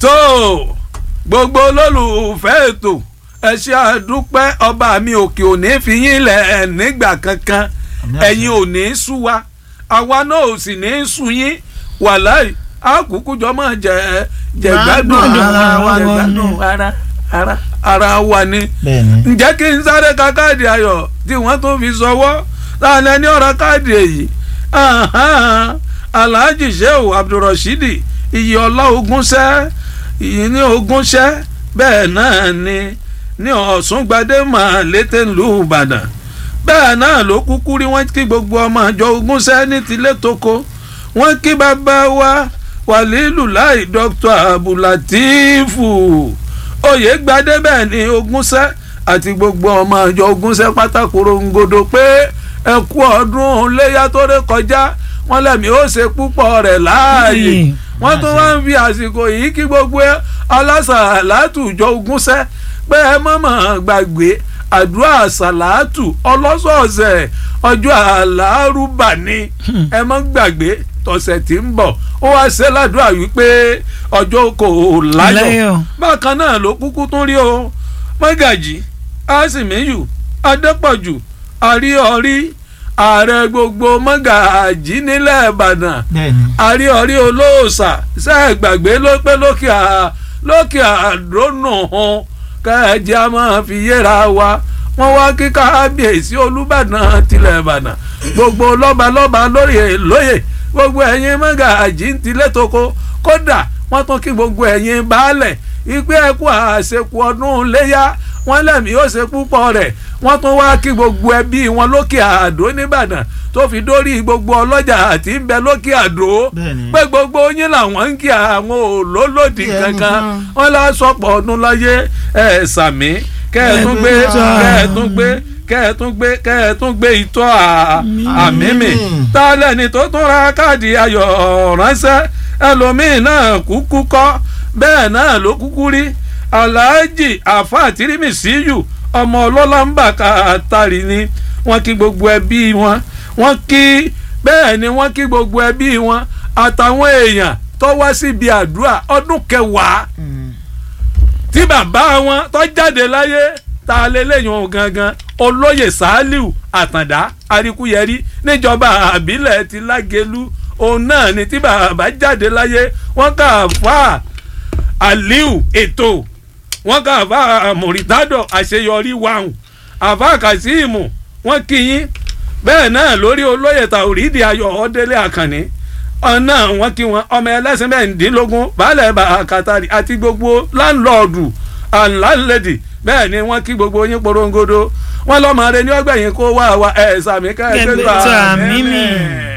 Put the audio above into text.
tó gbogbo olólùfẹ́ ètò ẹ ṣe àdúpẹ́ ọba mi òkè òní fi yín lẹ̀ nígbà kankan ẹ̀yin ò ní sú wa àwa náà ò sì ní sú yín wàláì àkúkú jọ máa jẹ jẹgbádùn ara wa ni. jẹgbádùn ara ara ara wa ni bẹ́ẹ̀ni. ǹjẹ́ kí n sáré ka káàdì ayọ̀ tí wọ́n tún fi sọwọ́ láàrin ẹni ọ̀rọ̀ káàdì èyí Ahan, alhaji sheu abdulrasheed iye ọlá ogúnṣẹ́ ìyí ní ogúnṣẹ́ bẹ́ẹ̀ náà ni ní ọ̀ṣungbadé máa létè ìlú ìbàdàn bẹ́ẹ̀ náà ló kúkú rí wọ́n kí gbogbo ọmọ àjọ ogúnṣẹ́ ní tilé toko wọ́n kí bàbá wa wàlílù láì dr abdulatifu oyè gbadé bẹ́ẹ̀ ni ogúnṣẹ́ àti gbogbo ọmọ àjọ ogúnṣẹ́ pátákóró ngodo pé ẹ kú ọdún léyà tó ré kọjá wọ́n lẹ́mí ó ṣe púpọ̀ rẹ̀ láàyè Mm. wọ́n tún wá ń fi àsìkò yìí kí gbogbo alásàlátù jọ ogúnṣẹ́ pé ẹ mọ̀mọ́ gbàgbé àdúrà sàlátù ọlọ́sọ̀ọ̀sẹ̀ ọjọ́ àlárúbà ni ẹ mọ́ gbàgbé tọ̀sẹ̀ tí ń bọ̀ ó wá ṣe ládùúrà wípé ọjọ́ kò láyọ̀ Láyọ̀. bákan náà ló kúkú tún rí o mọ́gàjì àsìmíyù adépọ̀jù àríọ̀rí ààrẹ gbogbo mọ́gàjì nílẹ̀ ìbàdàn bẹ́ẹ̀ni. àríọ̀rí olóòṣà ṣe é gbàgbé ló pé lókè à lókè àdónù hàn kẹ́ẹ̀jẹ́ a máa fi yéra wa wọ́n wá kí kábíyèsí olúbàdàn tilẹ̀ ìbàdàn gbogbo lọ́balọ́ba lóye lóye gbogbo ẹ̀yin mọ́gàjì ń tilẹ̀ tóko kódà wọ́n tún kí gbogbo ẹ̀yin baálẹ̀ ìpè ẹ̀kú àṣekù ọdún léyà wọ́n lẹ́mìí ó ṣe púpọ̀ rẹ̀ wọ́n tún wá kí gbogbo ẹbí wọn lókè àdó nìbàdàn tó fi dórí gbogbo ọlọ́jà àti ń bẹ lókè àdó Bẹ́ẹ̀ni. pé gbogbo yín làwọn ń kí àwọn olólòdì Kí ẹnu kankan kan. wọn lá sọpọ̀ ọdún láyé ẹ̀ sàmí kẹ́ẹ̀tún gbé Ẹ̀ẹ́dẹ́gbẹ̀ta. kẹ́ẹ̀tún gbé kẹ́ẹ̀tún gbé kẹ́ẹ̀tún gbé ìtọ́ àmì mi tá a lẹ́ni tó tún ra káàdì ayọ̀ ránṣẹ́ ẹlòmíín náà kúkú kọ́ bẹ́ẹ̀ náà ló kúkú rí aláàjì àfa tìrìmìsíyù ọmọ ọlọ́lá ń bà káàtàrí ni wọ́n kí gbogbo ẹbí wọn wọ́n kí bẹ́ẹ̀ ni wọ́n kí gbogbo ẹbí wọn àtàwọn èèyàn tó wá síbi àdúrà ọdún kẹwàá tí bàbá wọn tó jáde láyé ta lélẹ́yìn ohun gangan olóyè sàálìú àtàndá aríkúyẹrí níjọba àbílẹ̀ ti lágẹ̀lú òun náà ni tí bàbá jáde láyé wọ́n kà fà aliu ètò wọ́n kà fà mọ̀rìtádọ̀ àṣeyọrí wàhùn àfà kàsíìmù wọ́n kí yín bẹ́ẹ̀ náà lórí olóyè tàwùrídì ayọ̀ ọ̀dẹ́lẹ̀ àkànní ọ̀nà wọn kí wọn ọmọ ẹlẹ́sìn mẹ́rìndínlógún baálẹ̀ bàkàtàrí àti gbogbo láńlọ́ọ̀dù àńláńlẹ́dì bẹ́ẹ̀ ni wọ́n kí gbogbo yín porongodo wọ́n lọ́mọ rẹ ní ọgbẹ̀yìn kó wá wa ẹ̀ sàmì ká ẹ̀ gbẹ́gbà Gbẹ̀gbẹ̀ tó àmì mi. mẹ́mẹ́.